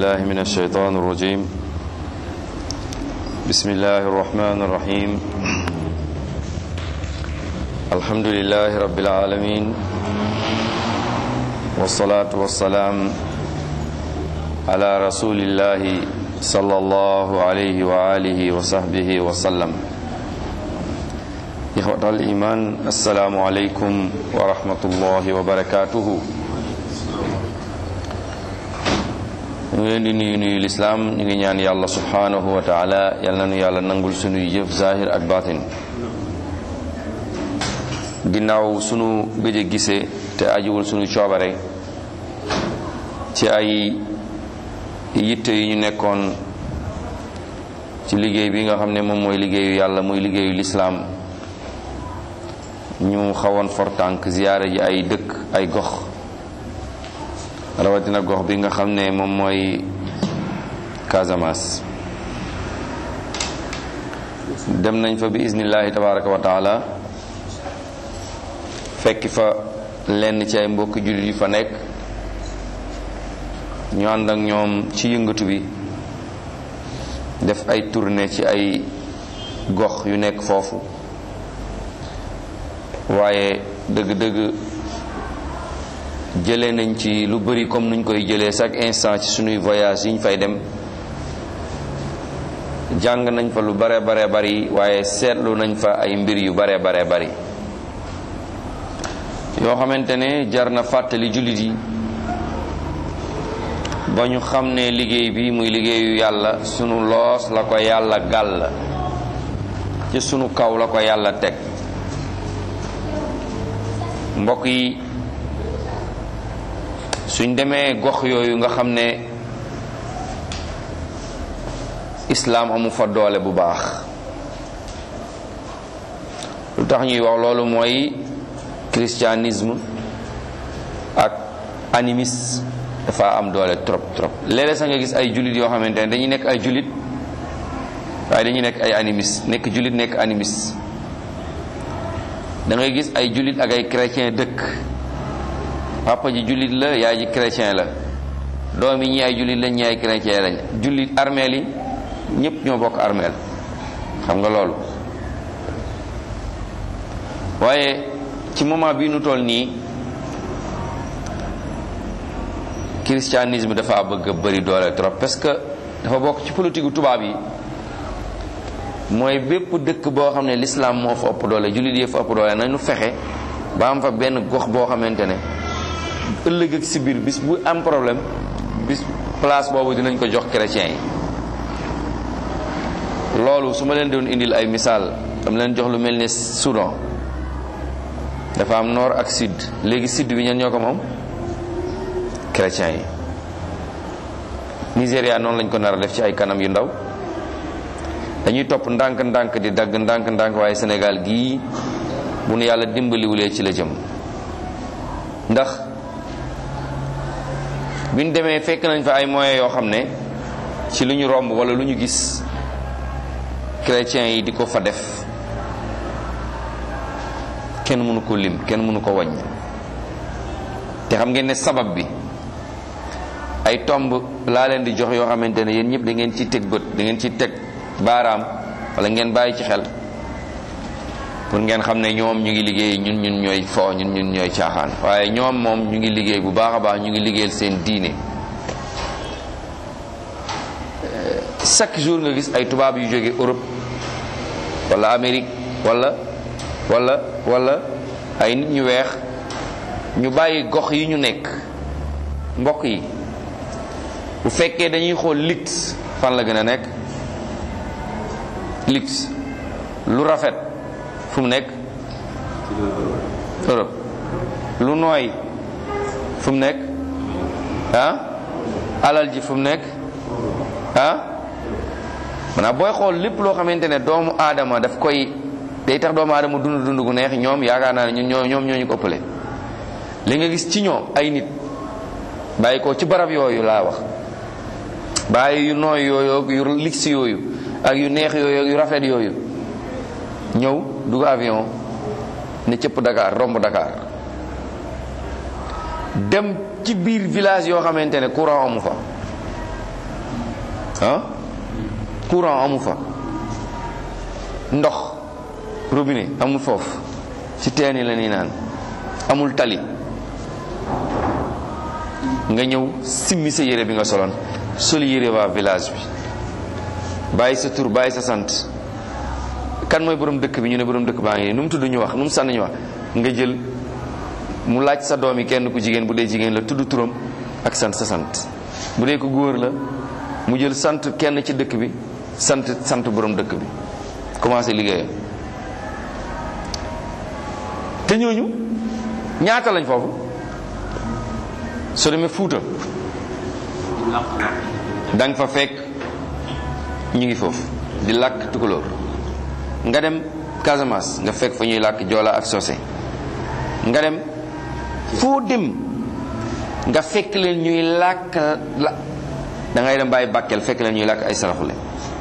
بالله من الشيطان الرجيم بسم الله الرحمن الرحيم الحمد لله رب العالمين والصلاة والسلام على رسول الله صلى الله عليه وآله وصحبه وسلم إخوة الإيمان السلام عليكم ورحمة الله وبركاته ñu ngi leen di nuyu nuyu lislaam ñu ngi ñaan yàlla subhanahu wa taala yal na nu yàlla nangul sunuy jëf zahir ak batin ginnaaw sunu gëj a gise te ajiwul sunu coobare ci ay yitte yu ñu nekkoon ci liggéey bi nga xam ne moom mooy liggéeyu yàlla muy liggéeyu lislaam ñu xawoon fortànk ziyaara ji ay dëkk ay gox rawatina gox bi nga xam ne moom mooy Casamance dem nañ fa bi iznillahi tabaraka wa taala fekki fa lenn ci ay mbokki jullit yu fa nekk ñu ànd ak ñoom ci yëngatu bi def ay tournée ci ay gox yu nekk foofu waaye dëgg-dëgg jëlee nañ ci lu bari comme nuñ koy jëlee chaque instant ci sunuy voyage yi ñu fay dem jàng nañ fa lu bare bare bari waaye seetlu nañ fa ay mbir yu bare bare bari yoo xamante ne jar na fàttali jullit yi ba ñu xam ne liggéey bi muy liggéeyu yàlla sunu loos la ko yàlla gàll ci sunu kaw la ko yàlla teg mbokk yi suñ demee gox yooyu nga xam ne islaam amu fa doole bu baax lu tax ñuy wax loolu mooy christianisme ak animisme dafa am doole trop trop léeg-léeg sax nga gis ay jullit yoo xamante ne dañuy nekk ay jullit waaye dañuy nekk ay animiste nekk jullit nekk animiste da ngay gis ay jullit ak ay chrétien dëkk papa ji jullit la yaay ji chrétien la doom yi ñi ay jullit lañ ñi ay chrétien lañ jullit armeel yi ñépp ñoo bokk armeel xam nga loolu waaye ci moment bii nu toll nii christianisme dafa bëgg a bëri doole trop parce que dafa bokk ci politique gu tubaab yi mooy bépp dëkk boo xam ne l'islam moo fa ëpp doole jullit yi fa ëpp doole nañu fexe ba am fa benn gox boo xamante ne ëllëg ak si biir bis bu am problème bis place boobu dinañ ko jox chrétiens yi loolu su ma leen doon indil ay misaal dama leen jox lu mel ne Soudan dafa am nord ak sud léegi sud bi ñen ñoo ko moom chrétiens yi Nigéria noonu lañ ko nar a def ci ay kanam yu ndaw dañuy topp ndànk-ndànk di dagg ndànk-ndànk waaye Sénégal gii bu nu yàlla dimbaliwulee ci la jëm ndax bi ñu demee fekk nañ fa ay moyens yoo xam ne ci lu ñu romb wala lu ñu gis chrétiens yi di ko fa def kenn mënu ko lim kenn mënu ko wàññ te xam ngeen ne sabab bi ay tomb laa leen di jox yoo xamante ne yéen ñëpp da ngeen ci teg bët da ngeen ci teg baaraam wala ngeen bàyyi ci xel pour ngeen xam ne ñoom ñu ngi liggéey ñun ñun ñooy fo ñun ñun ñooy caaxaan waaye ñoom moom ñu ngi liggéey bu baax a baax ñu ngi liggéeyal seen diine chaque jour nga gis ay tubaab yu jóge Europe wala Amérique wala wala wala ay nit ñu weex ñu bàyyi gox yi ñu nekk mbokk yi bu fekkee dañuy xool lit fan la gën a nekk lit lu rafet fu mu nekk Europe lu nooy fu mu nekk ah alal ji fu mu nekk ah maanaam booy xool lépp loo xamante ne doomu aadama daf koy day tax doomu aadama dund dund gu neex ñoom yaakaar naa ne ñun ñoo ñoom ñoo ñu ko ëppale li nga gis ci ñoom ay nit bàyyi ko ci barab yooyu laa wax bàyyi yu nooy yooyu yu ligsi yooyu ak yu neex yooyu yu rafet yooyu ñëw dugg avion ne cëpp Dakar romb Dakar dem ci biir village yoo xamante ne courant amu fa ah courant amu fa ndox robinet amul foofu ci teen yi la ñuy naan amul tali nga ñëw simmi sa yére bi nga soloon sol yére waa village bi bàyyi sa tur bàyyi sa sant kan mooy borom dëkk bi ñu ne borom dëkk baa ngi nii nu mu tudd ñu wax nu mu sànn ñu wax nga jël mu laaj sa doom yi kenn ku jigéen bu dee jigéen la tudd turam ak sant sa sant bu dee ko góor la mu jël sant kenn ci dëkk bi sant sant borom dëkk bi commencé liggéeyam te ñooñu ñaata lañ foofu soo demee Fuuta da nga fa fekk ñu ngi foofu di làkk tukulóor nga dem Casamance nga fekk fa ñuy làkk joola ak sosé nga dem foo dem nga fekk leen ñuy làkk la da ngay dem bàyyi Bakel fekk leen ñuy làkk ay saraxule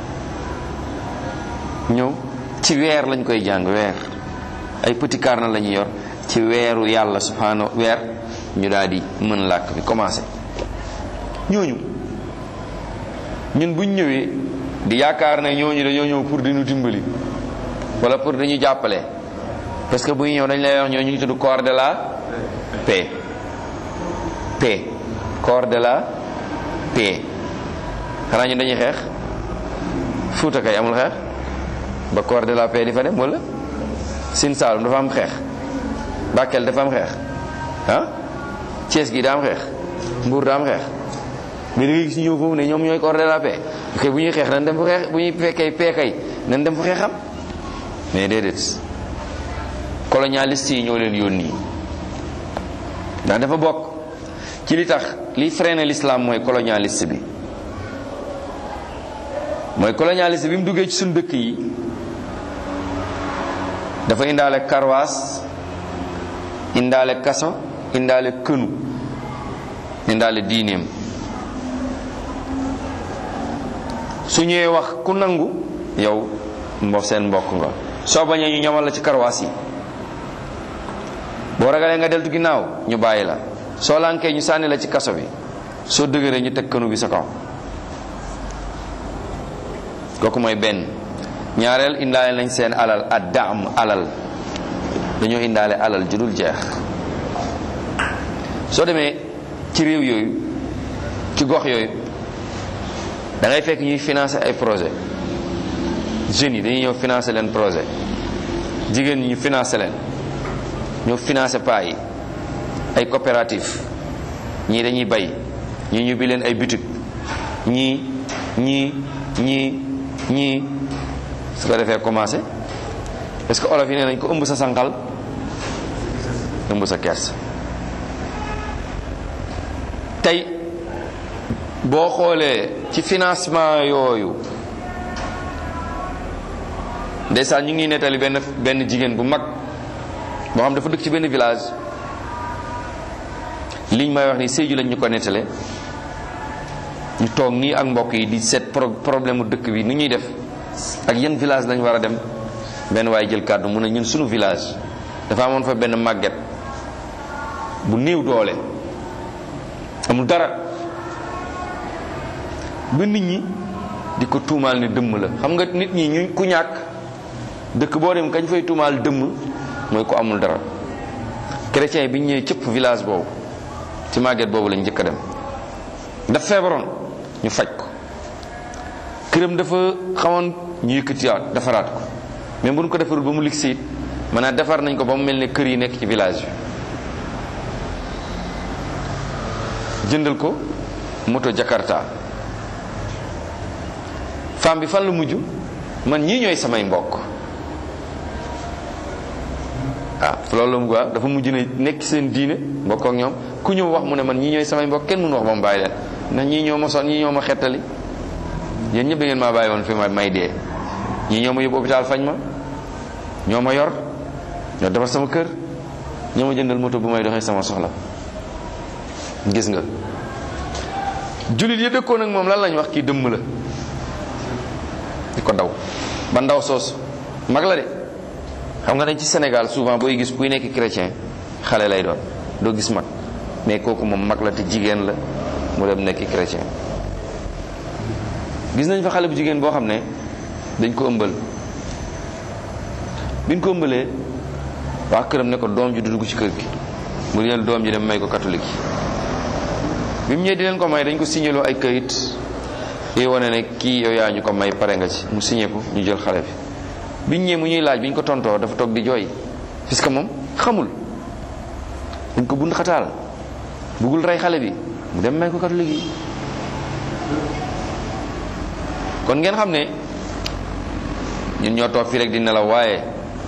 ñëw ci weer lañ koy jàng weer ay petit carnet la ñuy yor ci weeru yàlla subhanahu weer ñu daal di mën làkk bi commencé ñooñu ñun buñ ñëwee di yaakaar ne ñooñu dañoo ñëw pour di ñu dimbali wala pour dañu jàppale parce que bu ñu ñëw dañ lay wax ñoo ñu ngi tudd corps de la paix paix corps de la paix xanaa ñun dañuy xeex Fuuta kay amul xeex ba corps de la paix di fa dem wala Sine Saalum dafa am xeex Bakel dafa am xeex ah Thiès gi daa am xeex Mbour daa am xeex mais da ngay gis ñëw foofu ne ñoom ñooy corps de la paix kay bu ñuy xeex nañ dem fu xeex bu ñuy fekkee paix kay nañ dem fu xeexam mais déedéet colonialiste yi ñoo leen yónni ndax dafa bokk ci li tax li freiné l'islam mooy colonialiste bi mooy colonialiste bi mu duggee ci suñu dëkk yi dafa indaale karwaas indaale kaso indaale kënu indaale diineem su ñëwee wax ku nangu yow mbo seen mbokk nga soo bañee ñu ñamal la ci karwaas yi boo ragalee nga deltu ginnaaw ñu bàyyi la soo lànkee ñu sànni la ci kaso bi soo dëgëree ñu teg kënu bi sa kaw kooku mooy benn ñaareel indaale nañ seen alal ad daam alal dañoo indaale alal ju dul jeex soo demee ci réew yooyu ci gox yooyu da ngay fekk ñuy financer ay projet jeunes yi dañuy ñëw financer leen projet jigéen ñi ñu financer leen ñoo financer paa yi ay coopérative ñii dañuy bay ñii ñu bi leen ay boutique ñii ñii ñii ñii su ko defee commencé parce que olof yi nee nañ ko ëmb sa sànqal ëmb sa kers tey boo xoolee ci financement yooyu ndeysaan ñu ngi nettali benn benn jigéen bu mag boo xam dafa dëkk ci benn village liñ may wax ni Sédhiou lañ ñu ko nettale ñu toog nii ak mbokk yi di seet problème mu dëkk bi nu ñuy def ak yan village lañ war a dem benn waaye jël kàddu mu ne ñun suñu village dafa amoon fa benn màgget bu néew doole amul dara ba nit ñi di ko tuumaal ne dëmm la xam nga nit ñi ñu ku ñàkk dëkk boo dem kañ fay tuumaal dëmm mooy ko amul dara chrétien bi ñu ñëwee cëpp village boobu ci màgget boobu lañ njëkk a dem daf feebaroon ñu faj ko këram dafa xamoon ñu yëkkatiwaat defaraat ko mais bu ñu ko defarul ba mu ligg siit maanaam defar nañ ko ba mu mel ne kër yi nekk ci village bi jëndal ko moto Jakarta femme bi fan la mujj man ñii ñooy samay mbokk ah loolu la mu quoi dafa mujj ne nekk seen diine mbokk ak ñoom ku ñëw wax mu ne man ñii ñooy samay mbokk kenn mënu wax ba mu bàyyi leen ndax ñii ñoo ma son ñii ñoo ma xettali yéen ñëpp da ngeen maa bàyyi woon fi ma may dee ñii ñoo ma yóbbu hôpital fañ ma ñoo ma yor ñoo defar sama kër ñoo ma jëndal moto bu may doxee sama soxla gis nga jullit yi dëkkoon ak moom lan lañ wax kii dëmm la di ko daw ba ndaw soosu mag la de xam nga dañ ci Sénégal souvent booy gis kuy nekk chrétien xale lay doon doo gis mag mais kooku moom mag la te jigéen la mu dem nekk chrétien gis nañ fa xale bu jigéen boo xam ne dañ ko ëmbal biñ ko ëmbalee waa këram ne ko doom ji du dugg ci kër gi mu jël doom ji dem may ko catholique yi bi mu ñëwee di leen ko may dañ ko signaloo ay kayit yi wane ne kii yow yaa ñu ko may pare nga ci mu signé ko ñu jël xale bi biñ ñëwee mu ñuy laaj biñ ko tontoo dafa toog di jooy puisque moom xamul dañ ko bund xataal bëggul rey xale bi mu dem may ko catholique yi kon ngeen xam ne ñun ñoo toog fii rek di nelaw waaye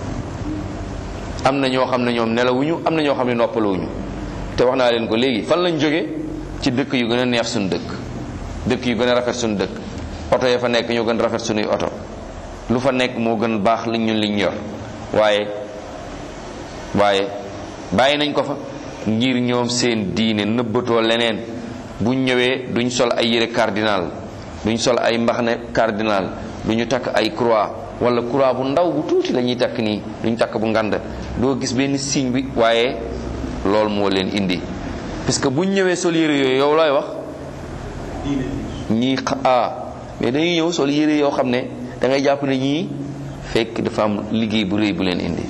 am na ñoo xam ne ñoom nelawuñu am na ñoo xam ne noppaluwuñu te wax naa leen ko léegi fan lañ jóge ci dëkk yu gën a neex suñu dëkk dëkk yu gën a rafet suñu dëkk oto ya fa nekk ñoo gën rafet suñuy oto lu fa nekk moo gën baax liñ ñun liñ yor waaye waaye bàyyi nañ ko fa ngir ñoom seen diine nëbbatoo leneen buñ ñëwee duñ sol ay yére cardinal duñ sol ay mbaxane cardinal duñu takk ay croix wala croix bu ndaw bu tuuti la ñuy takk nii duñ takk bu ngand doo gis benn signe bi waaye loolu moo leen indi parce que buñ ñëwee sol yére yooyu yow looy wax ñii ah mais dañuy ñëw sol yére yoo xam ne da ngay jàpp ne ñii fekk dafa am liggéey bu rëy bu leen indi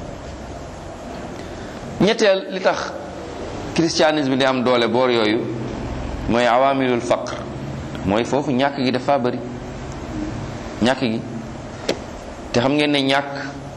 ñetteel li tax christianisme di am doole boor yooyu mooy awamilul faqr mooy foofu ñàkk gi dafa bari ñàkk gi te xam ngeen ne ñàkk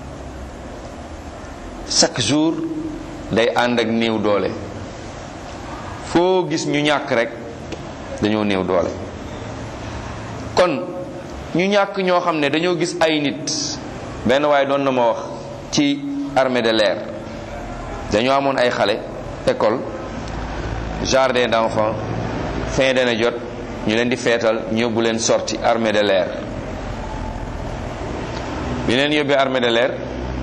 chaque jour day ànd ak néew doole foo gis ñu ñàkk rek dañoo néew doole kon ñu ñàkk ñoo xam ne dañoo gis ay nit benn waaye doon na ma wax ci armée de l'air dañoo amoon ay xale école jardin d'enfants fin d'année jot ñu leen di feetal ñu yóbbu leen sorti armée de l'air bi leen yóbbee armée de l'air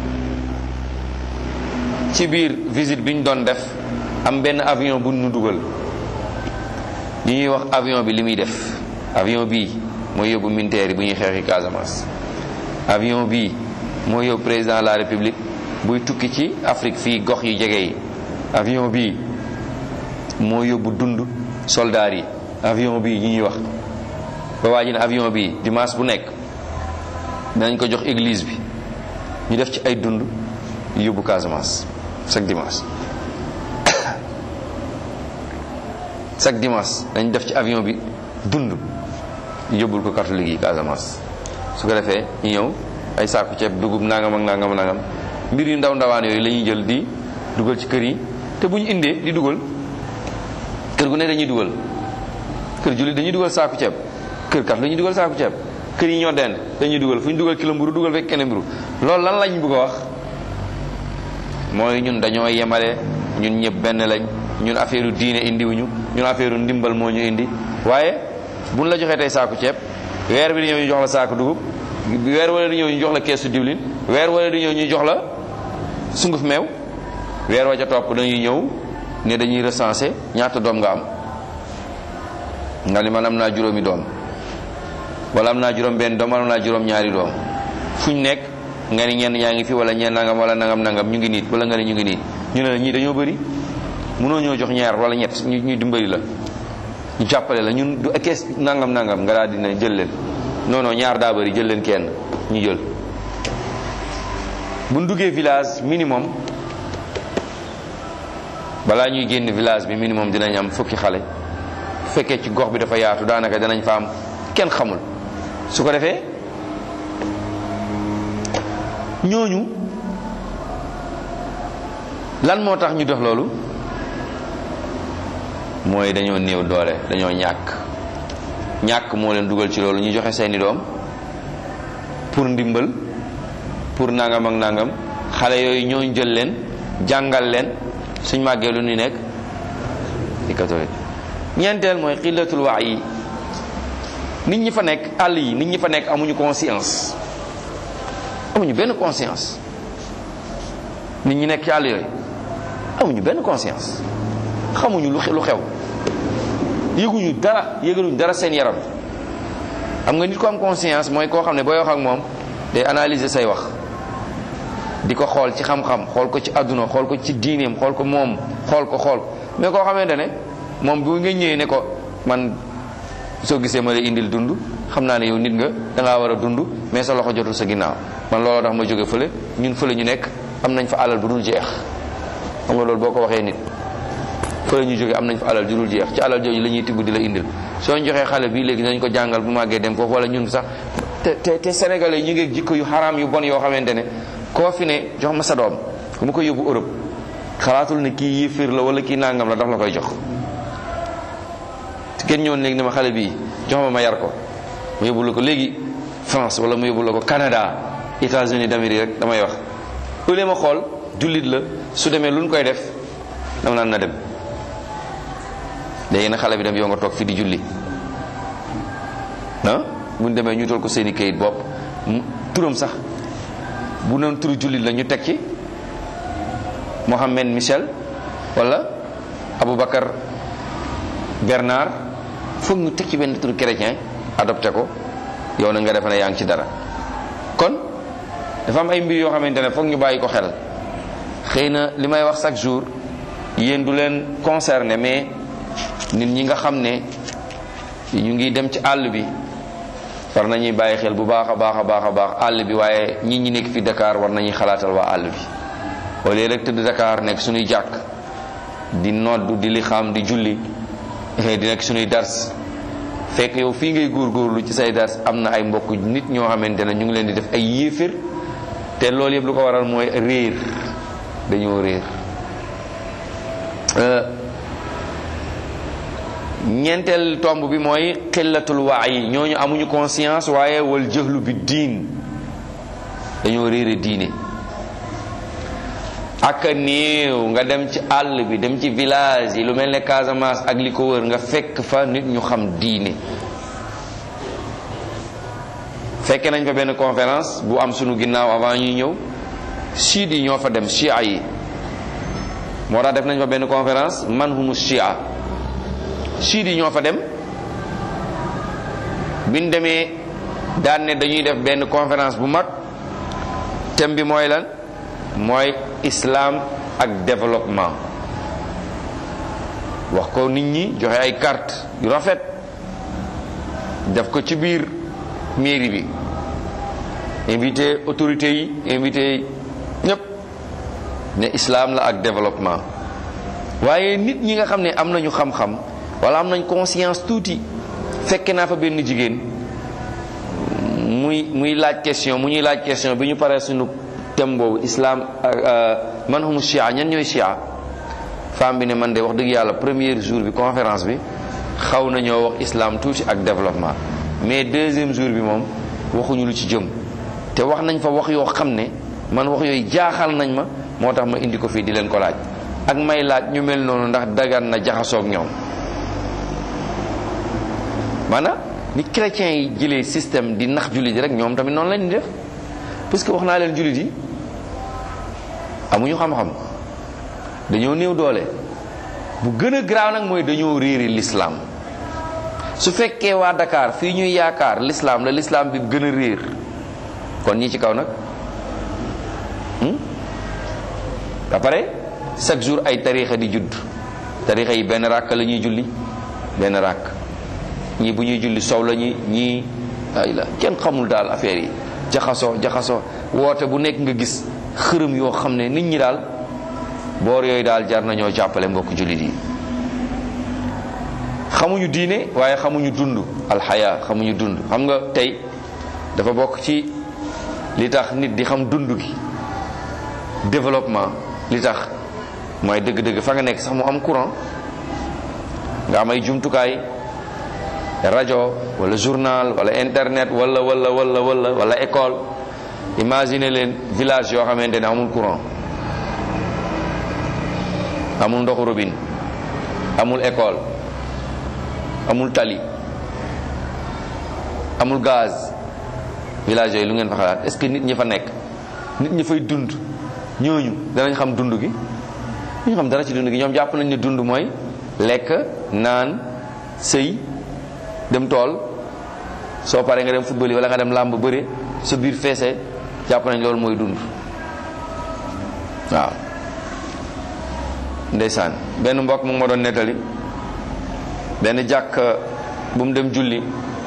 ci biir visite bi ñu doon def am benn avion bu nu dugal ñu ñuy wax avion bi li muy def avion bii mooy yóbbu militaire yi bu ñuy xeexi Casamance avion bii mooy yóbbu président de la république buy tukki ci Afrique fii gox yu jege yi avion bii moo yóbbu dund soldaar yi avion bii ñi ñuy wax ba waa ji ne avion bii dimanche bu nekk dinañ ko jox église bi ñu def ci ay dund yóbbu Casamance chaque dimanche chaque dimanche dañ def ci avion bi dund yóbbul ko catholique yi Casamance su ko defee ñu ñëw ay saaku ceeb dugub nangam ak nangam nangam mbir yu ndaw ndawaan yooyu la ñuy jël di dugal ci kër yi te bu ñu indee di dugal kër gu ne dañuy dugal kër jullit dañuy dugal saaku ceeb kër kat dañuy dugal saaku ceeb kër yi ñoo dend dañuy dugal fu ñu dugal kilo mburu dugal fekk kenn mburu loolu lan lañ bëgg a wax mooy ñun dañoo yemale ñun ñëpp benn lañ ñun affaire diine indiwuñu ñun affaire ndimbal moo ñu indi waaye buñ la joxee tey saaku ceeb weer bi di ñëw ñu jox la saaku dugub weer wala di ñëw ñu jox la keesu diwlin weer wala di ñëw ñu jox la sunguf meew weer wa ca topp dañuy ñëw ne dañuy recenser ñaata doom nga am nga ni man am naa juróomi doom wala am naa juróom benn doom wala am naa juróom ñaari doom fuñ nekk nga ni ñenn ñaa ngi fi wala ñenn nangam wala nangam nangam ñu ngi niit wala nga ni ñu ngi niit ñu ne la ñii dañoo bëri mënoo ñoo jox ñaar wala ñett ñu ñu dimbali la ñu jàppale la ñun du kees nangam nangam nga daal dina jël leen non non ñaar daa bëri jël leen kenn ñu jël bu ñu duggee village minimum balaa ñuy génn village bi minimum dinañ am fukki xale fekkee ci gox bi dafa yaatu daanaka danañ fa am kenn xamul su ko defee ñooñu lan moo tax ñu def loolu mooy dañoo néew doole dañoo ñàkk ñàkk moo leen dugal ci loolu ñu joxe seeni doom pour ndimbal pour nangam ak nangam xale yooyu ñooñu jël leen jàngal leen suñ màggee lu ñu nekk di catholique ñeenteel mooy xillatul wax yi nit ñi fa nekk àll yi nit ñi fa nekk amuñu conscience amuñu benn conscience nit ñi nekk ci àll yooyu amuñu benn conscience xamuñu lu lu xew yëguñu dara yëgaluñu dara seen yaram xam nga nit ko am conscience mooy koo xam ne booy wax ak moom day analyser say wax di ko xool ci xam-xam xool ko ci àdduna xool ko ci diineem xool ko moom xool ko xool mais koo xamante ne moom bu nga ñëwee ne ko man soo gisee ma lay indil dund xam naa ne yow nit nga dangaa war a dund mais sa loxo jotul sa ginnaaw man looloo tax ma jóge fële ñun fële ñu nekk am nañ fa alal bu dul jeex xam nga loolu boo ko waxee nit fële ñu jóge am nañ fa alal ju dul jeex ci alal jooju la ñuy tibb di la indil soo ñu joxee xale bii léegi nañ ko jàngal bu màggee dem foofu wala ñun sax te te te sénégalais ñu ngi jikko yu xaraam yu bon yoo xamante ne koo fi ne jox ma sa doom ku ma ko yóbbu Europe xalaatul ne kii yéeféer la wala kii nangam la daf la koy jox kenn ñëwoon léegi ne ma xale bii jox ma ma yar ko mu yóbbu la ko léegi France wala mu yóbbu la ko Canada États-Unis d'Amérique rek damay wax au lieu ma xool jullit la su demee lu ñu koy def dama naan na dem léegi nag xale bi dem yow nga toog fi di julli ah bu ñu demee ñu tool ko seeni kayit bopp turam sax bu noon turu jullit la ñu teg ci Mohamed Michel wala Aboubacar Bernard foog ñu teg ci benn turu chrétien adopté ko yow na nga defe ne yaa ngi ci dara kon dafa am ay mbir yoo xamante ne foog ñu bàyyi ko xel xëy na li may wax chaque jour yéen du leen concerné mais nit ñi nga xam ne ñu ngi dem ci àll bi war nañuy bàyyi xel bu baax a baax a baax a baax àll bi waaye ñi ñi nekk fi Dakar war nañuy xalaatal waa àll bi au lieu rek tëdd Dakar nekk suñuy jàkk di noddu di li xam di julli di nekk suñuy dars fekk yow fii ngay góorgóorlu ci say dars am na ay mbokk nit ñoo xamante ne ñu ngi leen di def ay yéefér te loolu yëpp lu ko waral mooy réer dañoo réer ñeenteel tomb bi mooy xillatul waay ñooñu amuñu conscience waaye wal jëxlu bi diin dañoo réere diine ak néew nga dem ci àll bi dem ci village yi lu mel ne Casamance ak li ko wër nga fekk fa nit ñu xam diine fekke nañ fa benn conférence bu am sunu ginnaaw avant ñuy ñëw chiit yi ñoo fa dem chia yi moo tax def nañ fa benn conférence man humu chia chiit yi ñoo fa dem biñ demee daan ne dañuy def benn conférence bu mag thème bi mooy lan mooy islam ak développement wax ko nit ñi joxe ay carte yu rafet def ko ci biir mairie bi invité autorités yi invité ñëpp ne islam la ak développement waaye nit ñi nga xam ne am nañu xam-xam wala am nañ conscience tuuti fekke naa fa benn jigéen muy muy laaj question mu ñuy laaj question bi ñu paree suñu thème boobu islam man humu chia ñan ñooy chia femme bi ne man de wax dëgg yàlla premier jour bi conférence bi xaw nañoo wax islam tuuti ak développement mais deuxième jour bi moom waxuñu lu ci jëm te wax nañ fa wax yoo xam ne man wax yooyu jaaxal nañ ma moo tax ma indi ko fii di leen ko laaj ak may laaj ñu mel noonu ndax dagan na jaxasoog ñoom maanaam ni chrétiens yi jëlee système di nax jullit yi rek ñoom tamit noonu lañ di def parce que wax naa leen jullit yi amuñu xam-xam dañoo néew doole bu gën a garaaw nag mooy dañoo réeri l'islam su fekkee waa Dakar fii ñuy yaakaar l'islam la l'islam bi gën a réer kon ñi ci kaw nag ba pare chaque jour ay tarixa di judd tarixa yi benn ràkk la ñuy julli benn ràkk ñii bu ñuy julli sow la ñi ñii ay la kenn xamul daal affaire yi jaxasoo jaxasoo woote bu nekk nga gis xërëm yoo xam ne nit ñi daal boor yooyu daal jar nañoo jàppale mbokk jullit yi xamuñu diine waaye xamuñu dund alxaya xamuñu dund xam nga tey dafa bokk ci li tax nit di xam dund gi développement li tax mooy dëgg-dëgg fa nga nekk sax mu am courant nga am ay jumtukaay rajo wala journal wala internet wala wala wala wala wala école imagine leen village yoo xamante ne amul courant amul ndoxu robinet amul école amul tali amul gaz village yooyu lu ngeen fa xalaat est-ce que nit ñi fa nekk nit ñi fay dund ñooñu danañ xam dund gi ñu xam dara ci dund gi ñoom jàpp nañ ne dund mooy lekk naan sëy dem tool soo paree nga dem football yi wala nga dem làmb bëre sa biir feese jàpp nañ loolu mooy dund waaw ndeysaan benn mbokk mu ngi ma doon nettali benn jàkk bu mu dem julli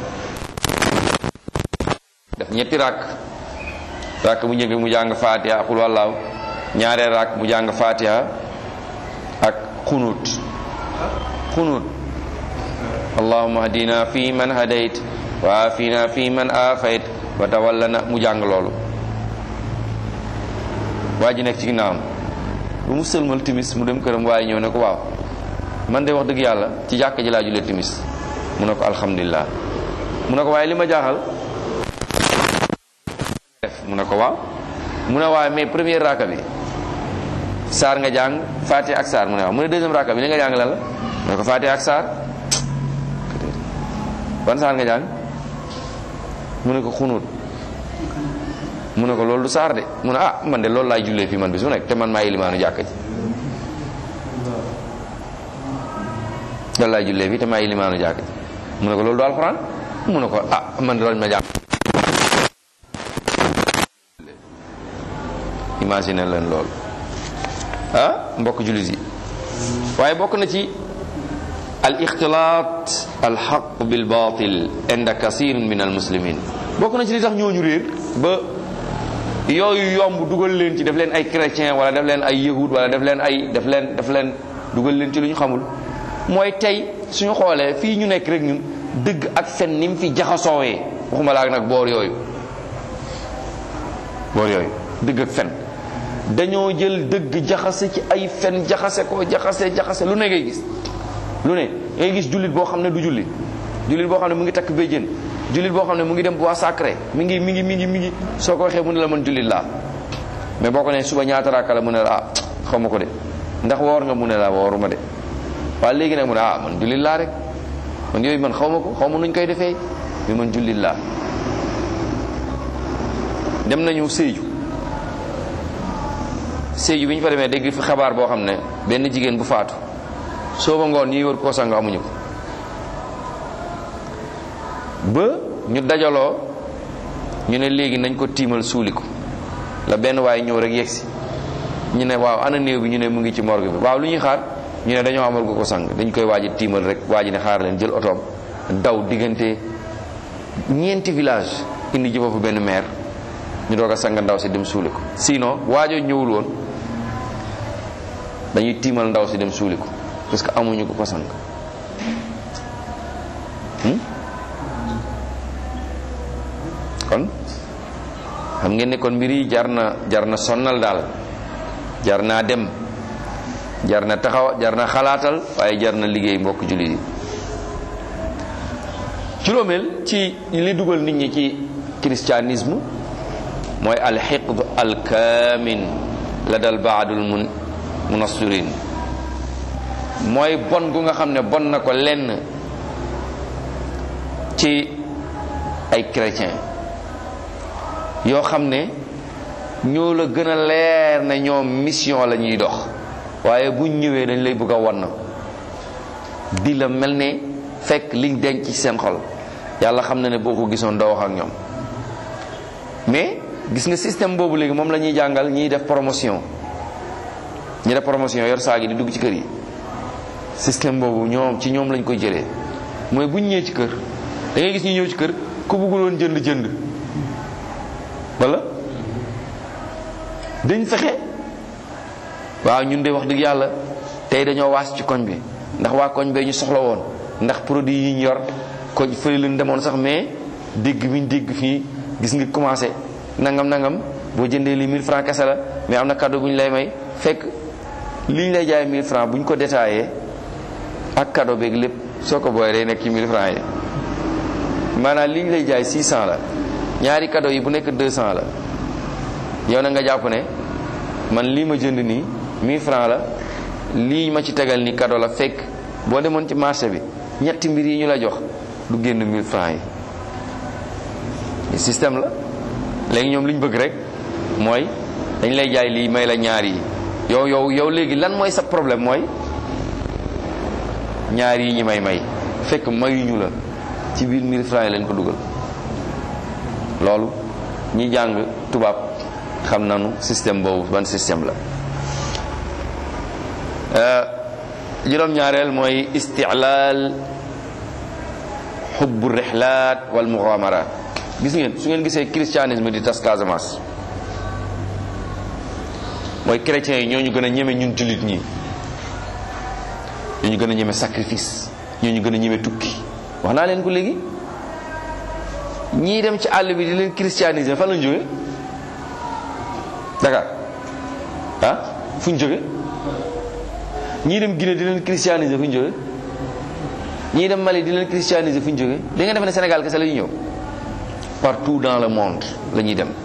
def ñetti rakk rakk bu njëkk mu jàng fatiha xul wallaahu ñaareel rakk mu jàng fatiha ak xunut xunut allahumma hadina fi man hadayt wa afina fi man afayt wa tawallana mu jàng loolu waa ji nekk ci ginnaawam bu mu sëlmal timis mu dem këram waaye ñëw ne ko waaw man de wax dëgg yàlla ci jàkk ji laa julee timis mu ne ko alhamdulilah mu ne ko waaye li ma jaaxal def mu ne ko waaw mu ne waaye mais première raaka bi saar nga jàng faati ak saar mu ne waaw mu ne deuxième raaka bi li nga jàng lan la mu ne ko faati ak saar ban saar nga jàng mu ne ko xunut mu ne ko loolu du saar de mu ne ah man de loolu laay jullee fii man bi su nekk te man maa ilimaanu jàkk ji loolu laay jullee fii te maa ilimaanu jàkk ji mu ne ko loolu du alxuraan mu ne ko ah man de loolu ma jàng imagine leen loolu ah mbokk jullit yi waaye bokk na ci al ixtilaat al xaq bil batil inda kasirin min al muslimin bokk na ci li tax ñooñu réer ba yooyu yomb dugal leen ci def leen ay chrétien wala def leen ay yahud wala def leen ay def leen def leen dugal leen ci lu ñu xamul mooy tey suñu xoolee fii ñu nekk rek ñun dëgg ak fen ni mu fi jaxasoowee waxuma laa nag boor yooyu boor yooyu dëgg ak fen dañoo jël dëgg jaxase ci ay fen jaxase ko jaxase jaxase lu ne ngay gis lu ne ngay gis jullit boo xam ne du jullit jullit boo xam ne mu ngi takk béjjén jullit boo xam ne mu ngi dem bois sacré mi ngi mi ngi mi ngi mi ngi soo ko waxee mu ne la man jullit laa mais boo ko ne suba ñaata raaka la mu ne la ah xaw ma ko de ndax woor nga mu ne la wooruma de waaye léegi nag mu ne ah man jullit laa rek man yooyu man xaw ma ko xaw ma nuñ koy defee mais man jullit laa dem nañu Sédhiou Sédhiou bi ñu fa demee dégg fi xabaar boo xam ne benn jigéen bu faatu soo ba ngoon ñiy wër koo sang amuñu ko ba ñu dajaloo ñu ne léegi nañ ko tiimal suuli ko la benn waaye ñëw rek yegsi ñu ne waaw ana néew bi ñu ne mu ngi ci morgue bi waaw lu ñuy xaar ñu ne dañoo amal ko ko sang dañ koy waaji tiimal rek waaji ne xaar leen jël otoom daw diggante ñeenti village indi ji foofu benn maire ñu doog a sang ndaw si dem suuli ko sinon waajoo ñëwul woon dañuy tiimal ndaw si dem suuli ko parce que amuñu ko ko sang kon xam ngeen ne kon mbir yi jar na jar na sonnal daal jar naa dem jar na taxaw jar na xalaatal waaye jar na liggéey mbokk jullit yi juróomeel ci li dugal nit ñi ci christianisme mooy alxiqd alkaamin la dal baadul mun munassirin mooy bon gu nga xam ne bon na ko lenn ci ay chrétien yoo xam ne ñoo la gën a leer ne ñoom mission la ñuy dox waaye buñ ñëwee dañ lay bëgg a wan di la mel ne fekk liñ denc ci seen xol yàlla xam na ne boo ko gisoon doo wax ak ñoom mais gis nga système boobu léegi moom la ñuy jàngal ñiy def promotion ñi def promotion yor saag yi di dugg ci kër yi système boobu ñoom ci ñoom lañ koy jëlee mooy buñ ñëwee ci kër da ngay gis ñu ñëw ci kër ku bëgguloon jënd jënd wala dañ fexe waaw ñun de wax dëgg yàlla tey dañoo waas ci koñ bi ndax waa koñ bee ñu soxla woon ndax produit yi ñu yor koñ fële leen demoon sax mais dégg bi ñu dégg fii gis nga commencé nangam nangam boo jëndee lii 1000 francs kese la mais am na cadeau bu ñu lay may fekk li ñu lay jaay 1000 francs bu ñu ko détaillé ak cadeau beeg lépp soo ko booyee day nekk ci 1000 francs yi maanaam li ñu lay jaay 600 la ñaari cadeau yi bu nekk 200 la yow na nga jàpp ne man lii ma jënd nii 1000 francs la lii ma ci tegal ni cadeau la fekk boo demoon ci marché bi ñetti mbir yi ñu la jox du génn 1000 francs yi système la léegi ñoom li ñu bëgg rek mooy dañ lay jaay lii may la ñaar yi yow yow yow léegi lan mooy sa problème mooy ñaar yi ñi may may fekk mayuñu la ci biir 1000 francs yi leen ko dugal loolu ñi jàng tubaab xam nañu système boobu ban système la juróom-ñaareel mooy istilaal xubbu rixlaat wal muxaamaraat gis ngeen su ngeen gisee christianisme di tas Casamance mooy chrétiens yi ñoo ñu gën a ñeme ñun jullit ñi ñoo ñu gën a ñeme sacrifice ñoo ñu gën a ñeme tukki wax naa leen ko léegi ñii dem ci àll bi di leen christianiser fan lañ jóge Dakar ah fu ñu jóge ñii dem Guinée di leen christianiser fu ñu jóge ñii dem Mali di leen christianiser fu ñu jóge da nga def ne Sénégal kese la ñu ñëw partout dans le monde la ñuy dem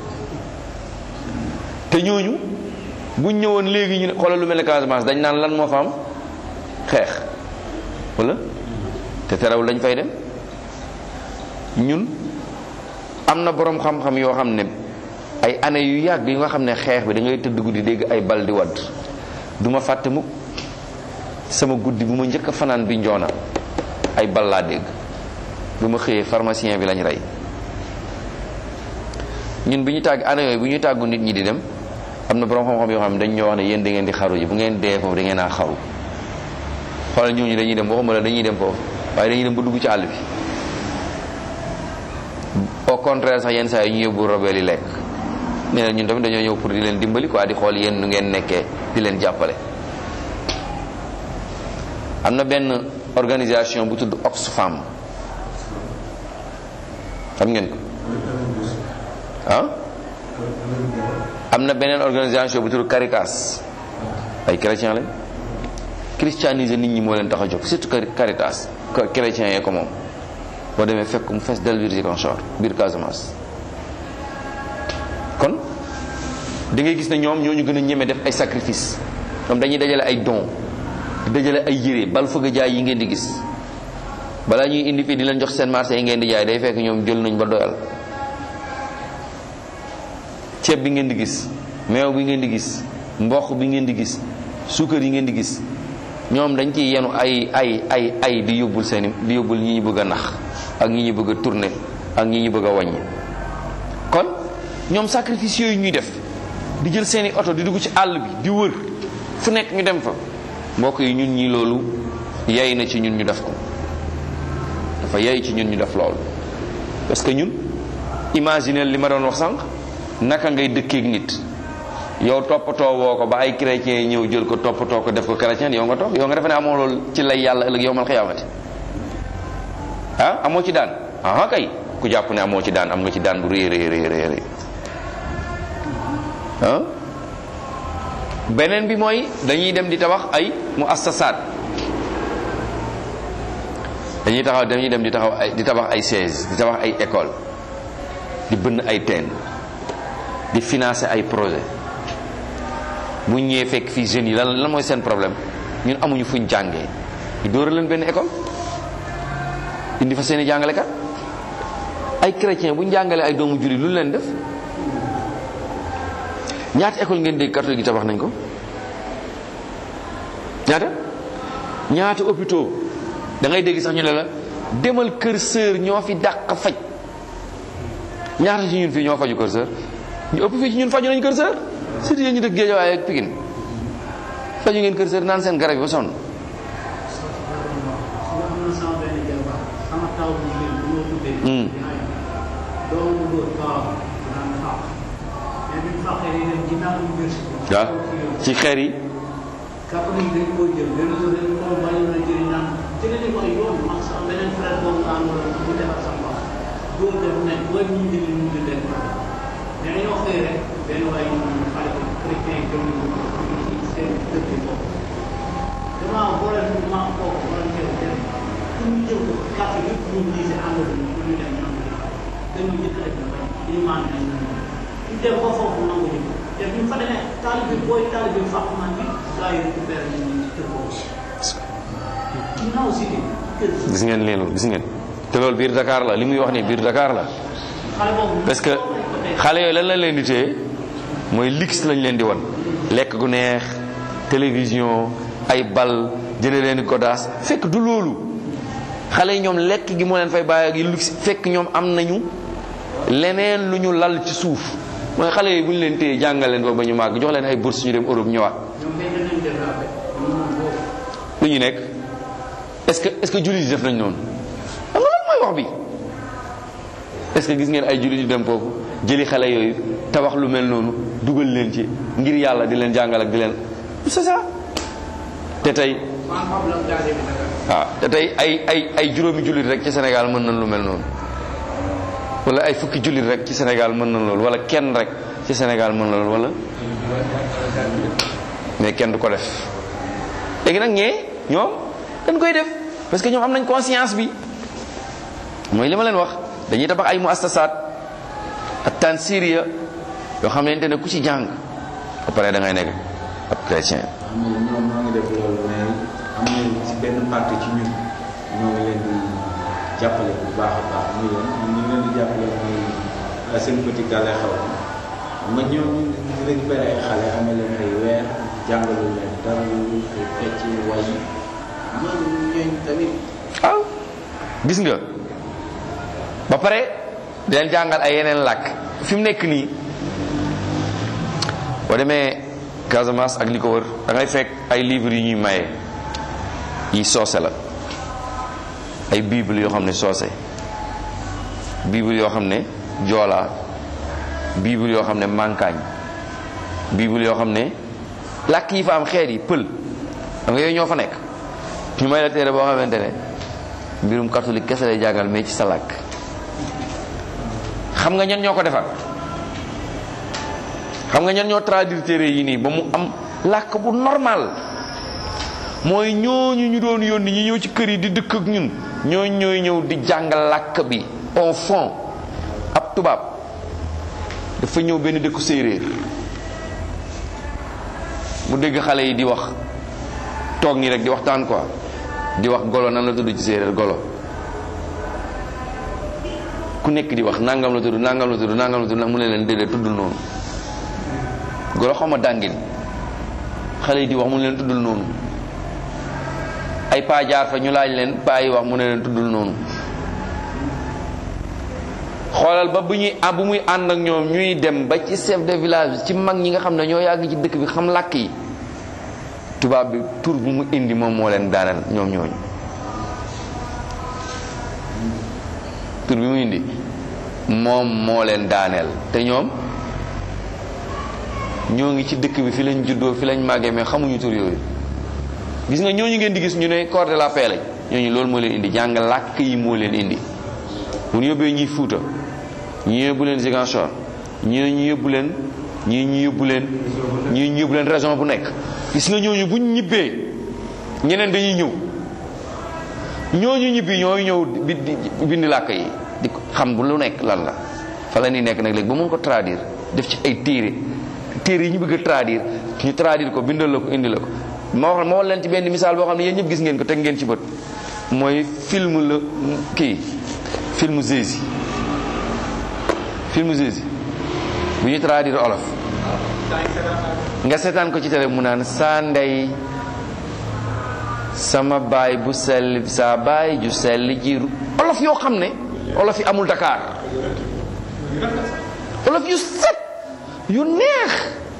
te ñooñu buñ ñëwoon léegi ñu ne xoolal lu mel ne Casamance dañ naan lan moo fa am xeex wala te terewul dañ fay dem ñun am na boroom xam-xam yoo xam ne ay années yu yàgg yi nga xam ne xeex bi da ngay tëdd guddi dégg ay bal di wadd du ma fàtte mukk sama guddi bu ma njëkk a fanaan bi njoona ay bal laa dégg bu ma xëyee pharmacien bi lañ rey ñun bi ñu tàgg année yooyu bu ñuy tàggu nit ñi di dem am na borom xam-xam yoo xam ne dañ ñoo wax ne yéen da ngeen di xaru ji bu ngeen dee foofu da ngeen a xaru xoolal ñooñu dañuy dem waxuma la dañuy dem foofu waaye dañuy dem ba dugg ci àll bi au contraire sax yenn saa yi ñu yóbbu robeel yi lekk nee na ñun tamit dañoo ñëw pour di leen dimbali quoi di xool yéen nu ngeen nekkee di leen jàppale am na benn organisation bu tudd Oxfam xam ngeen ko ah am na beneen organisation bu tudd Caritas ay chrétien lañ christianiser nit ñi moo leen tax a jóg surtout Caritas chrétien yee ko moom boo demee fekk mu fees del biir Ziguinchor biir Casamance kon da ngay gis ne ñoom ñoo ñu gën a ñeme def ay sacrifice ñoom dañuy dajale ay don dajale ay yére bal fëgg a jaay yi ngeen di gis balaa ñuy indi fii di leen jox seen marché yi ngeen di jaay day fekk ñoom jël nañ ba doyal ceeb bi ngeen di gis meew bi ngeen di gis mboq bi ngeen di gis suukar yi ngeen di gis ñoom dañ ciy yenu ay ay ay ay di yóbbul seeni di yóbbul ñi ñu bëgg a nax ak ñi ñu bëgg a tourner ak ñi ñu bëgg a wàññi kon ñoom sacrifice yooyu ñuy def di jël seeni oto di dugg ci àll bi di wër fu nekk ñu dem fa mbokk yi ñun ñi loolu yay na ci ñun ñu def ko dafa yay ci ñun ñu def loolu parce que ñun imaginer li ma doon wax sànq naka ngay dëkkeek nit yow toppatoo woo ko ba ay chrétiens yi ñëw jël ko toppatoo ko def ko chrétien yow nga toog yow nga defe ne amoo loolu ci lay yàlla ëllëg yow mal xiyaamati ah amoo ci daan ah kay ku jàpp ne amoo ci daan am nga ci daan bu rëy rëy rëy rëy ah beneen bi mooy dañuy dem di tabax ay mu assasaat dañuy taxaw dañuy dem di taxaw ay di tabax ay sièges di tabax ay école di bënn ay teen di financer ay projet bu ñëwee fekk fii jeunes yi lan lan mooy seen problème ñun amuñu fuñ jàngee ñu dóora leen benn école indi fa seeni jàngalekat ay chrétien bu ñu jàngalee ay doomu jullit lu leen def ñaata école ngeen dégg catholique yi tabax nañ ko ñaata ñaata hôpitaux da ngay dégg sax ñu ne la demal kër sœur ñoo fi dàq faj ñaata ci ñun fii ñoo faju kër sœur ñu ëpp fii ci ñun faju nañ kër sœur surtout yéen ñu dëkk Géejawaay ak Pikine faju ngeen kër sœur naan seen garab yi ba sonn waaw ci xeer yi catholique dañ koy jël benn jour dañ ko bàyyi na jëriñ naan jëlee ko ay yoon man sax beneen frère boobu nga àndoon bu defar sa mbaax góor def ne booy ñu jëli ñu di leen mais dañoo xëy rek benn waay ñu xale ko chrétien yi jëm ñu ci seen dëkk yi foofu dama boole ñu ma kooku wala teew dem pour ñu jël ko carte yëpp ñu gisee àndal ñu pour ñu dem ñoom dañu njëkk rek na bañ ñu maan nañ ñu dem ba foofu nangu ñu te bu ñu fa demee taalibe booy taalibe Fatma bi gaa yi récupéré nañ ñu ci kër boobu. ginnaaw si kër gis ngeen leen gis ngeen te loolu biir Dakar la li muy wax ni biir Dakar la xale boobu. parce que xale yooyu lan lañ leen di téye mooy lix lañ leen di wan lekk gu neex télévision ay bal jëne leen di godaas fekk du loolu xale yi ñoom lekk gi moo leen fay bàyyi ak yi lix fekk ñoom am nañu leneen lu ñu lal ci suuf mooy xale yi bu ñu leen téye jàngal leen ba ba ñu màgg jox leen ay bourse ñu dem Europe ñëwaat ñoom dañ leen développé ñoom moom boobu. lu ñu nekk est-ce que est-ce que jullit yi def nañ noonu xam nga loolu mooy wax bi est-ce que gis ngeen ay jullit yu dem foofu jëli xale yooyu tabax lu mel noonu dugal leen ci ngir yàlla di leen jàngal ak di leen c'est ça te tey waaw te tey ay ay ay juróomi jullit rek ci Sénégal mën nañ lu mel noonu wala ay fukki jullit rek ci Sénégal mën nañ loolu wala kenn rek ci Sénégal mën na loolu wala mais kenn du ko def léegi nag ñee ñoom dañ koy def parce que ñoom am nañ conscience bi mooy li ma leen wax dañuy tabax ay muassasaat ak tansiriya yoo xamante ne ku ci jàng ba pare da ngay nekk ab chrétien am na ñoom ñoo ngi def loolu mais am na ci benn parti ci ñun ñoo ngi leen di jàppale bu baax a baax muy leen ñu ngi leen di jàppale muy seen petit gàlle xaw ma nga ñoom ñu ngi récupéré ay xale amee leen ay weer jàngalu leen dara lu ay fecc way ñooñu ñooñu tamit waaw gis nga ba pare di leen jàngal ay yeneen làkk fi mu nekk nii boo demee Casamance ak li ko wër da ngay fekk ay livres yu ñuy maye yi soose la ay bible yoo xam ne soose bible yoo xam ne joolaa bible yoo xam ne mankaañ bible yoo xam ne làkk yi fa am xeet yi pël da nga yooyu ñoo fa nekk ñu may la téere boo xamante ne mbirum catholique kese lay jàngal mais ci sa làkk xam nga ñan ñoo ko defar xam nga ñan ñoo traduire téere yi nii ba mu am làkk bu normal mooy ñooñu ñu doon yónni ñi ñëw ci kër yi di dëkk ak ñun ñooñu ñooy ñëw di jàng làkk bi au fond ab tubaab dafa ñëw benn dëkku séeréer mu dégg xale yi di wax toog nii rek di waxtaan quoi di wax golo nan la tudd ci séeréer golo ku nekk di wax nangam la tudd nangam la tudd nangam la tudd mu ne leen déedéet tuddul noonu golo xaw ma dàngin xale yi di wax mu ne leen tuddul noonu ay paa jaar fa ñu laaj leen paa yi wax mu ne leen tuddul noonu xoolal ba bu ñuy ah bu muy ànd ak ñoom ñuy dem ba ci chef de village bi ci mag ñi nga xam ne ñoo yàgg ci dëkk bi xam làkk yi tubaab bi tur bu mu indi moom moo leen daaneel ñoom ñooñu tur bi mu indi moom moo leen daaneel te ñoom ñoo ngi ci dëkk bi fi lañ juddoo fi lañ màggee mais xamuñu tur yooyu gis nga ñooñu ngeen di gis ñu ne corps de la paix lañ ñooñu loolu moo leen indi jàng làkk yi moo leen indi bu ñu yóbbee ñuy Fuuta ñii yóbbu leen Ziguinchor ñii ñu yóbbu leen ñii ñu yóbbu leen ñii ñu yóbbu leen région bu nekk gis nga ñooñu buñ ñibbee ñeneen dañuy ñëw ñooñu ñibbi ñooy ñëw bi bind làkk yi di xam bu lu nekk lan la fa la ñuy nekk nag léegi ba mun ko traduire def ci ay téere téere yi ñu bëgg a traduire ñu traduire ko bindal la ko indi la ko ma wax ma wax leen ci benn misaal boo xam ne yéen ñëpp gis ngeen ko teg ngeen ci bët mooy film la kii film Jési film Jési bu ñu traduire olof nga seetaan ko ci télé mu naan saa ndey sama baay bu sell saa baay ju sell jiiru olof yoo xam ne olof yi amul Dakar olof yu set yu neex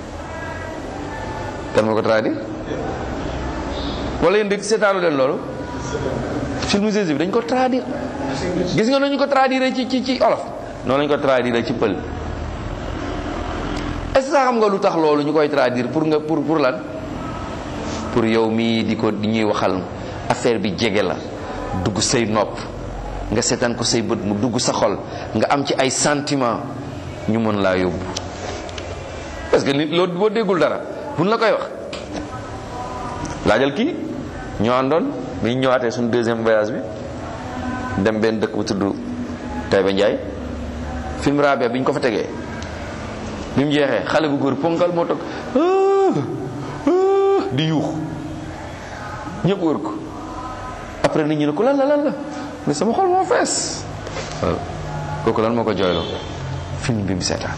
kan moo ko traduire wala yéen dégg seetaanu leen loolu film Jési bi dañ ko traduire gis nga nañu ko traduire ci ci ci olof noonu lañu ko traduire ci pël est-ce que xam nga lu tax loolu ñu koy traduire pour nga pour pour lan pour yow mii di ko di ñuy waxal affaire bi jege la dugg say nopp nga seetaan ko say bët mu dugg sa xol nga am ci ay sentiment ñu mën laa yóbbu parce que nit loolu boo déggul dara buñ la koy wax laajal kii ñoo àndoon bi ñu ñëwaatee suñu deuxième voyage bi dem benn dëkk bu tudd Taïba Ndiaye film Rabia bi ñu ko fa tegee bi mu jeexee xale bu góor ponkal moo toog di yuux ñëpp wër ko après nit ñi ne ko lan la lan la mais sama xol moo fees waaw kooku lan moo ko jooyloo film bi mu seetaan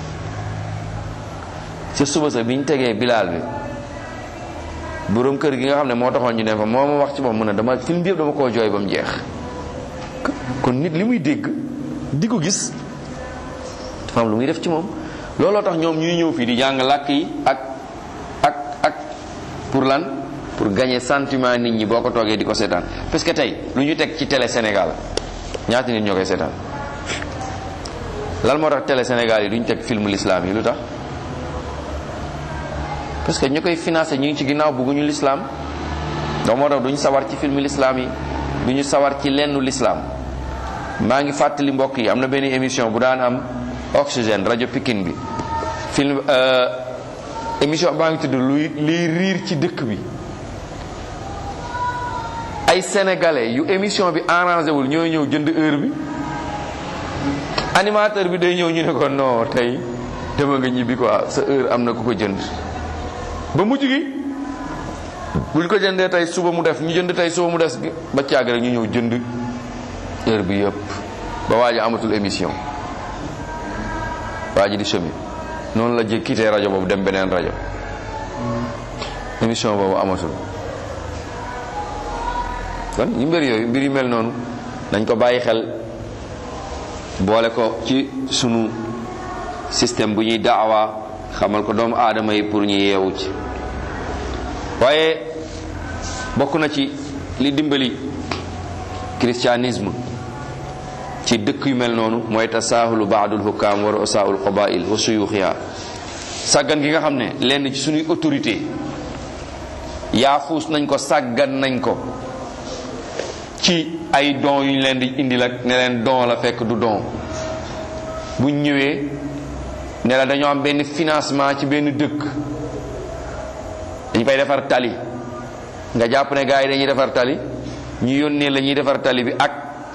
ca suba sa bi ñu tegee bilaal bi boroom kër gi nga xam ne moo taxoon ñu ne fa moo ma wax ci moom mu ne dama film bi yëpp dama koo jooy ba mu jeex kon nit li muy dégg di ko gis dafa am lu muy def ci moom looloo tax ñoom ñuy ñëw fii di jàng làkk yi ak ak ak pour lan pour gagner sentiment nit ñi boo ko toogee di ko seetaan parce que tey lu ñu teg ci télé Sénégal ñaata nit ñoo koy seetaan lan moo tax télé Sénégal yi duñ teg film l'islam yi lu tax parce que ñu koy financé ñu ngi ci ginnaaw bëgguñu l'islam donc moo tax duñ sawar ci film l'islam yi duñu sawar ci lennu l'islam maa ngi fàttali mbokk yi am na benn émission bu daan am oxygène rajo Pikine bi film émission baa ngi tudd luy liy riir ci dëkk bi ay sénégalais yu émission bi arrangé wul ñooy ñëw jënd heure bi animateur bi day ñëw ñu ne ko non tey dama nga ñibbi quoi sa heure am na ku ko jënd ba mujj gi buñ ko jëndee tey suba mu def ñu jënd tey suba mu des ba caag rek ñu ñëw jënd heure bi yëpp ba waa ji amatul émission waa ji di semi noonu la jë quitté rajo boobu dem beneen rajo émission boobu amatul kon ñu mbir yooyu mbir yu mel noonu dañ ko bàyyi xel boole ko ci sunu système bu ñuy daawa xamal ko doomu aadama yi pour ñu yeewu ci waaye bokk na ci li dimbali christianisme ci dëkk yu mel noonu mooy tasaahulu baadul hukkaam wa ru'asaa'ul qabaa'il wa suyuuxiha sàggan gi nga xam ne lenn ci suñuy autorité yaafuus nañ ko sàggan nañ ko ci ay don yu ñu leen di indi la ne leen don la fekk du don buñ ñëwee ne la dañoo am benn financement ci benn dëkk dañ fay defar tali nga jàpp ne gars yi dañuy defar tali ñu yónnee la ñuy defar tali bi ak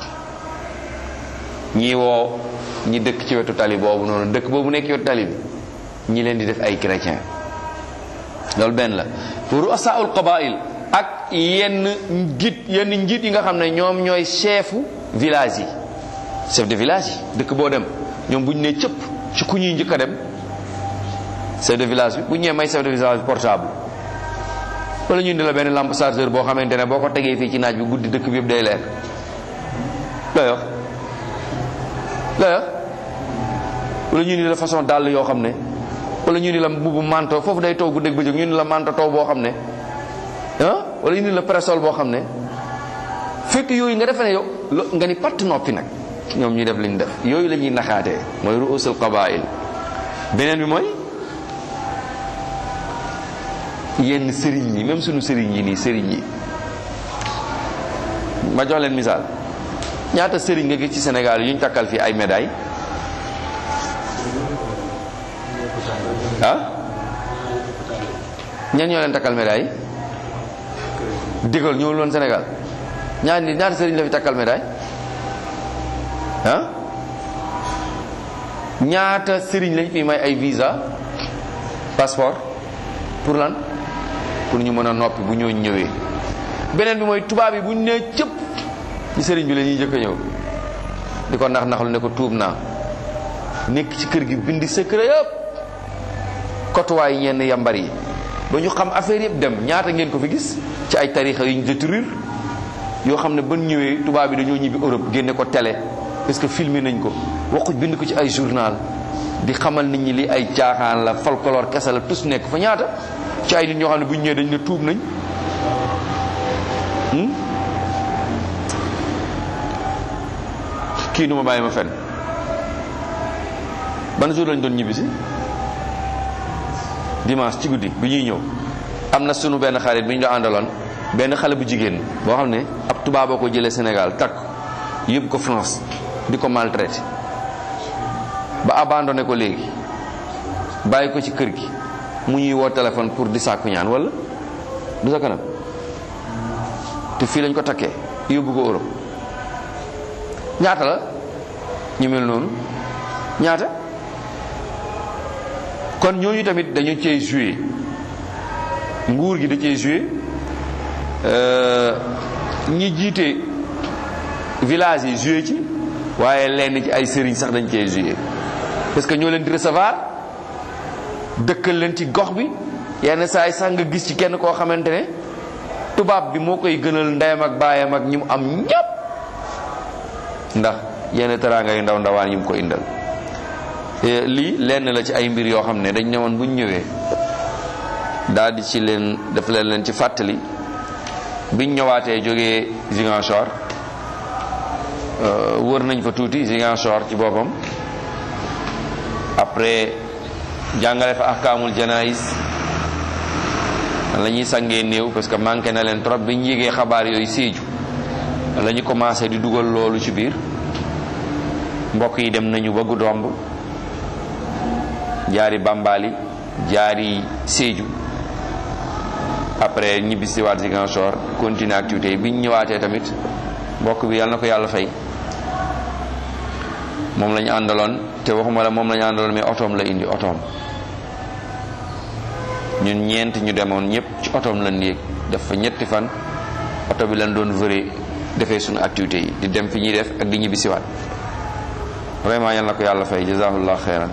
ñi woo ñi dëkk ci wetu tali boobu noonu dëkk boobu nekk ci wetu tali bi ñi leen di def ay chrétien loolu benn la pour asaul qabail ak yenn njiit yenn njiit yi nga xam ne ñoom ñooy chefu village yi chef de village yi dëkk boo dem ñoom bu ñu nee cëpp ci ku ñuy njëkk a dem chef de village bi bu ñu ñëwee may chef de village bi portable wala ñu indi la benn lampe chargeur boo xamante ne boo ko tegee fii ci naaj bi guddi dëkk bi yëpp day leer looy wax looy wax wala ñu indi la façon dàll yoo xam ne wala ñu indi la mbubu manto foofu day taw guddeeg bëccëg ñu indi la manto taw boo xam ne ah wala ñu indi la presol boo xam ne fekk yooyu nga defe ne yow nga ni patt noppi nag ñoom ñuy def li ñu def yooyu la ñuy naxaatee mooy ruusul qabail beneen bi mooy yenn sëriñ yi même suñu sëriñ yi nii sëriñ yi ma jox leen misaal ñaata sëriñ nga gis ci Sénégal yu ñu takkal fii ay médailles ah ñan ñoo leen takkal médaille digal ñëwul woon Sénégal ñaar nit ñaata sëriñ la fi takkal médaille ah ñaata sëriñ lañ fi may ay visa passeport pour lan pour ñu mën a noppi bu ñoo ñëwee beneen bi mooy tubaab yi bu ñu nee cëpp ci sëriñ bi la ñuy jëkk a ñëw di ko nax naxlu ne ko tuub naa nekk ci kër gi bindi secret yëpp kotuwaay ñenn yambar yi ba ñu xam affaire yëpp dem ñaata ngeen ko fi gis ci ay tarixa yu ñu détruire yoo xam ne ban ñëwee tubaab yi dañoo ñibbi Europe génne ko télé parce que filmé nañ ko waxuñ bind ko ci ay journal di xamal nit ñi li ay caaxaan la folklore kese la tus nekk fa ñaata ci ay nit ñoo xam ne bu ñu ñëwee dañ ne tuub nañ kii du ma bàyyi ma fen ban jour lañ doon ñibbisi dimanche ci guddi bi ñuy ñëw am na sunu benn xarit bi ñu doon àndaloon benn xale bu jigéen boo xam ne ab tubaaboo ko jëlee Sénégal takk yóbbu ko France di ko maltraité ba abandonné ko léegi bàyyi ko ci kër gi mu ñuy woo téléphone pour di sàkku ñaan wala du sa kanam te fii lañ ko takkee yóbbu ko Europe ñaata la ñu mel noonu ñaata kon ñooñu tamit dañu cee joué nguur gi da cee joué ñi jiite village yi joué ci waaye lenn ci ay sëriñ sax dañ cee joué parce que ñoo leen di recevoir dëkkal leen ci gox bi yenn saa yi sax nga gis ci kenn koo xamante ne tubaab bi moo koy gënal ndeyam ak baayam ak ñi mu am ñépp ndax yenn teraanga yu ndaw ndawaan yi mu ko indal lii lenn la ci ay mbir yoo xam ne dañ ne woon buñ ñëwee daal di ci leen def leen leen ci fàttali biñ ñëwaatee jógee Ziguinchor wër nañ fa tuuti Ziguinchor ci boppam après jàngale fa ahkaamul janayis la ñuy sangee néew parce que manqué na leen trop bi ñu yégee xabaar yooyu séeju la ñu commencé di dugal loolu ci biir mbokk yi dem nañu ba Goudomp jaari Bambali jaari Sédhiou après ñibbisi waat Ziguinchor continuer activité yi bi ñu ñëwaatee tamit mbokk bi yàlla na ko yàlla fay moom la ñu àndaloon te waxuma la moom la ñu àndaloon mais otoom la indi otoom ñun ñeent ñu demoon ñëpp ci otoom la néeg def fa ñetti fan oto bi lañ doon vëre defee suñu activité yi di dem fi ñuy def ak di ñibbisiwaat vraiment yal na ko yàlla fay jazaahullah xeyran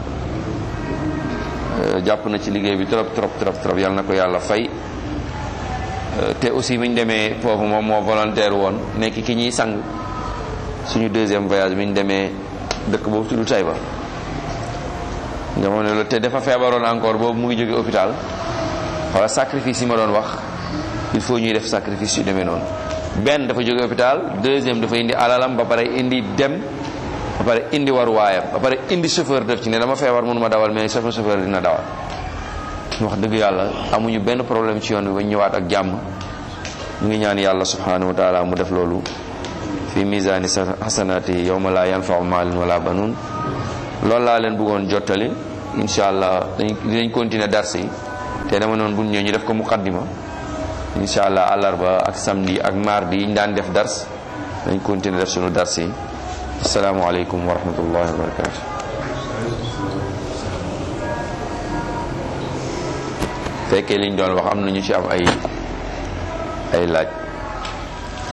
jàpp na ci liggéey bi trop trop trop trop yal na ko yàlla fay te aussi bi ñu demee foofu moom moo volontaire woon nekk ki ñuy sang suñu deuxième voyage bi ñu demee dëkk boobu tudd Taïba nga xam ne loolu te dafa feebaroon encore boobu mu ngi jóge hôpital wala sacrifice yi ma doon wax il faut ñuy def sacrifice yu demee noonu benn dafa jóge hôpital deuxième dafa indi alalam ba pare indi dem ba pare indi war waayam ba pare indi chauffeur def ci ne dama feebar mënuma dawal mais chauffeur chauffeur dina dawal wax dëgg yàlla amuñu benn problème ci yoon bi ba ñëwaat ak jàmm ñu ngi ñaan yàlla subhanahu wa taala mu def loolu fi misani hasanati yawma la yanfau maalun wala banun loolu laa leen bëggoon jottali incha allah dañ dinañ continuer dars yi te dama noonu bu ñëw ñu def ko muqaddima incha allah àllarba ak samedi ak mardi yi ñu daan def dars dañ continuer def sunu dars yi asalaamaaleykum wa rahmatullahi wa barakatu fekkee liñ doon wax am na ñu ci am ay ay laaj